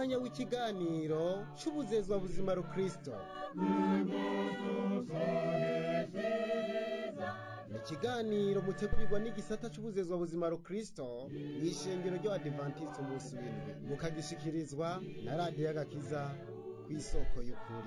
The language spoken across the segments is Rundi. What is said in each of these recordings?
umwanya w'ikiganiro c'ubuzezwa buzima rukristo ni ikiganiro mutegurirwa n'igisata c'ubuzezwa buzima rukristo mw'ishengero ry'abadivantisiti umunsi w'indwi mukagishikirizwa na radiyo y'agakiza kw'isoko y'ukuri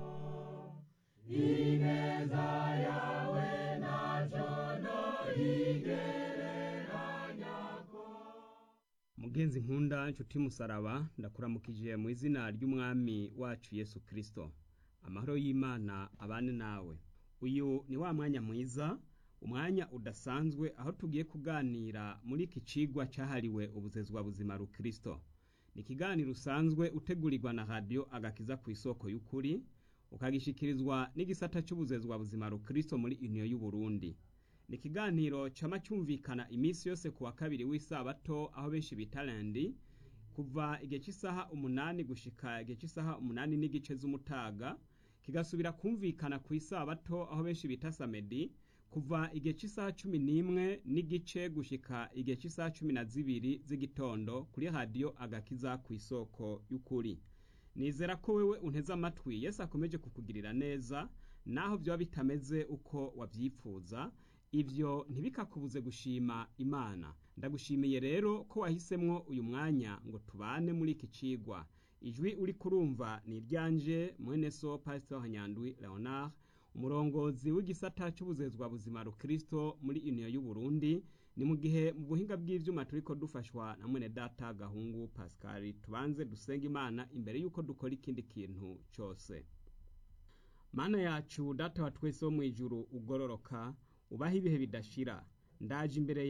mugenzi nkunda nshuti musaraba ndakuramukije mu izina ry'umwami wacu yesu kristo amahoro y'imana abane nawe uyu ni wa mwanya mwiza umwanya udasanzwe aho tugiye kuganira muri iki cigwa cahariwe ubuzezwa buzima rukristo ni ikiganiro usanzwe utegurirwa na radiyo agakiza ku isoko y'ukuri ukagishikirizwa n'igisata c'ubuzezwa buzima rukristo muri uniyo y'uburundi ni ikiganiro cama cyumvikana iminsi yose ku wa kabiri w'isabato aho benshi bita lendi kuva igihe cy'isaha umunani gushika igihe cy'isaha umunani n'igice z'umutaga kigasubira kumvikana ku isabato aho benshi bita samedi kuva igihe cy'isaha cumi n'imwe n'igice gushika igihe cy'isaha cumi na zibiri z'igitondo kuri radiyo agakiza ku isoko y'ukuri nizera ko wewe unteze amatwi yesu akomeje kukugirira neza naho byaba bitameze uko wabyifuza ivyo ntibikakubuze gushima imana ndagushimiye rero ko wahisemwo uyu mwanya ngo tubane muri iki cigwa ijwi uri kurumva ni iryanje mwene so pastor hanyandwi leonard umurongozi w'igisata c'ubuzezwa buzima rukristo muri uniyo y'uburundi ni mu gihe mu buhinga bw'ivyuma turiko dufashwa na mwene data gahungu pascal tubanze dusenga imana imbere y'uko dukora ikindi kintu cose mana yacu data wa twese wo mw'ijuru ugororoka ubaho ibihe bidashira ndaje imbere